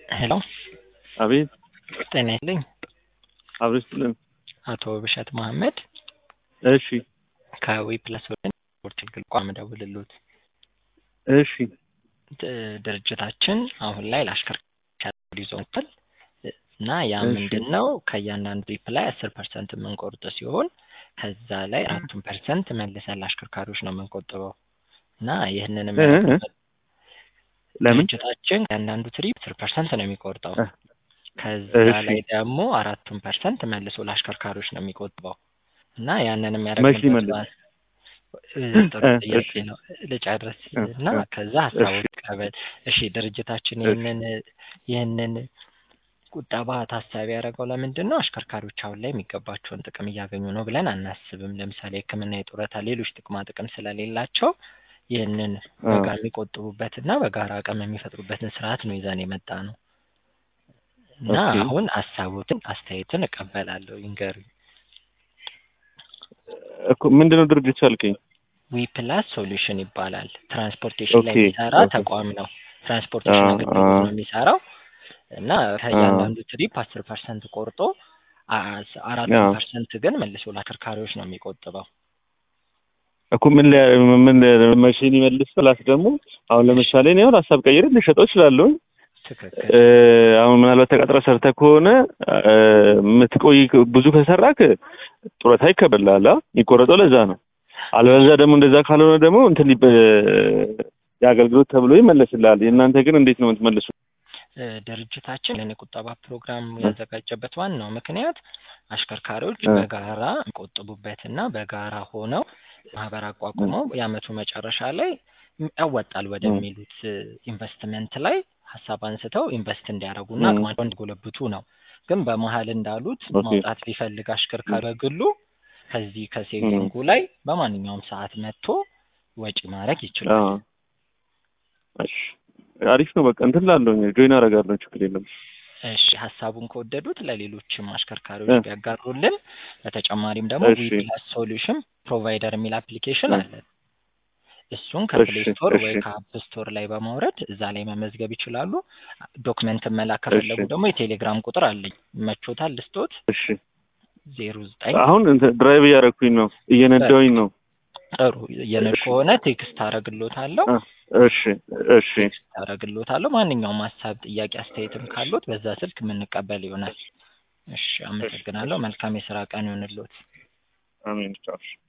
ሄሎ አቤት ጤና ይስጥልኝ አብሮ ይስጥልን። አቶ ብሸት መሀመድ እሺ ከዊ ፕለስ ወደ ስፖርት ግል ቋም ደውልሉት እሺ ድ- ድርጅታችን አሁን ላይ ለአሽከርካሪ ይዞ መጥቷል እና ያ እሺ። ምንድን ነው ከእያንዳንዱ ትሪፕ ላይ አስር ፐርሰንት የምንቆርጥ ሲሆን ከዛ ላይ አራቱን ፐርሰንት መልሰን ለአሽከርካሪዎች ነው የምንቆጥበው እና ይህንን እ- እ- ለምን ድርጅታችን ከእያንዳንዱ ትሪፕ አስር ፐርሰንት ነው የሚቆርጠው እ፣ ከዛ እሺ። ላይ ደግሞ አራቱን ፐርሰንት መልሶ ለአሽከርካሪዎች ነው የሚቆጥበው እና ያንን መቼ የሚያደርግበት ይመልስ? ባ- እ፣ ጥሩ እ፣ ጥያቄ እሺ። ነው ልጨርስ እ፣ እና እ፣ ከዛ ሀሳቦች እሺ። ቀበል እሺ ድርጅታችን እሺ። ይህንን ይህንን ቁጠባ ታሳቢ ያደረገው ለምንድን ነው አሽከርካሪዎች አሁን ላይ የሚገባቸውን ጥቅም እያገኙ ነው ብለን አናስብም ለምሳሌ ህክምና የጡረታ ሌሎች ጥቅማ ጥቅም ስለሌላቸው ይህንን አ፣ በጋራ የሚቆጥቡበትና በጋራ አቅም የሚፈጥሩበትን ስርዓት ነው ይዘን የመጣ ነው እና ኦኬ። አሁን ሀሳቦትን አስተያየትን እቀበላለሁ ይንገሩኝ እኮ ምንድን ነው ድርጅቱ አልከኝ? ዊ ፕላስ ሶሉሽን ይባላል ትራንስፖርቴሽን ላይ ኦኬ፣ የሚሰራ ኦኬ። ተቋም ነው ትራንስፖርቴሽን አ፣ አገልግሎት አ፣ ነው የሚሰራው እና ከእያንዳንዱ ትሪፕ አስር ፐርሰንት ቆርጦ አ- አራቱን አ። ፐርሰንት ግን መልሶ ለአሽከርካሪዎች ነው የሚቆጥበው እኮ ምን ሊያ- ምን መቼን ይመልስ ፕላስ ደግሞ አሁን ለምሳሌ እኔ አሁን ሀሳብ ቀይሬ ልሸጠው እችላለሁ። ትክክል እ፣ አሁን ምናልባት ተቀጥረ ሰርተህ ከሆነ እ፣ የምትቆይ ብዙ ከሰራክ ጡረታ ይከበላል። የሚቆረጠው ለዛ ነው። አለበለዚያ ደግሞ እንደዛ ካልሆነ ደግሞ እንትን ሊበ- የአገልግሎት ተብሎ ይመለስልሃል። የእናንተ ግን እንዴት ነው የምትመልሱ? እ፣ ድርጅታችን ይህን የቁጠባ ፕሮግራም ያዘጋጀበት ዋናው ምክንያት አሽከርካሪዎች እ። በጋራ የሚቆጥቡበትና በጋራ ሆነው ማህበር አቋቁመው የአመቱ መጨረሻ ላይ ያወጣል ወደሚሉት ኢንቨስትመንት ላይ ሀሳብ አንስተው ኢንቨስት እንዲያደርጉና እ። አቅማቸውን እንዲጎለብቱ ነው። ግን በመሀል እንዳሉት ኦኬ። ማውጣት ቢፈልግ አሽከርካሪ በግሉ ከዚህ ከሴቪንጉ ላይ በማንኛውም ሰዓት መጥቶ ወጪ ማድረግ ይችላል። አዎ። እሺ አሪፍ ነው። በቃ እንትን ላለሁ ጆይን አደርጋለሁ። ችግር የለም። እሺ ሀሳቡን ከወደዱት ለሌሎችም አሽከርካሪዎች እ። ቢያጋሩልን። በተጨማሪም ደግሞ እሺ። ዊፕላስ ሶሉሽን ፕሮቫይደር የሚል አፕሊኬሽን እ። አለ። እሱን ከፕሌይ እሺ፣ ስቶር ወይ እሺ። ከአፕ ስቶር ላይ በማውረድ እዛ ላይ መመዝገብ ይችላሉ። ዶክመንት መላክ ከፈለጉ እሺ። ደግሞ የቴሌግራም ቁጥር አለኝ። መቾታል ልስጦት እሺ ዜሮ ዘጠኝ አሁን እንትን ድራይቭ እያደረኩኝ ነው፣ እየነዳሁኝ ነው። ጥሩ የነድ እሺ። ከሆነ ቴክስት አረግሎታለሁ አ፣ እሺ እሺ ቴክስት አረግሎታለሁ። ማንኛውም ሀሳብ፣ ጥያቄ፣ አስተያየትም ካሉት በዛ ስልክ የምንቀበል ይሆናል። እሺ አመሰግናለሁ። መልካም የስራ ቀን ይሆንልዎት። አሜን። ቻው።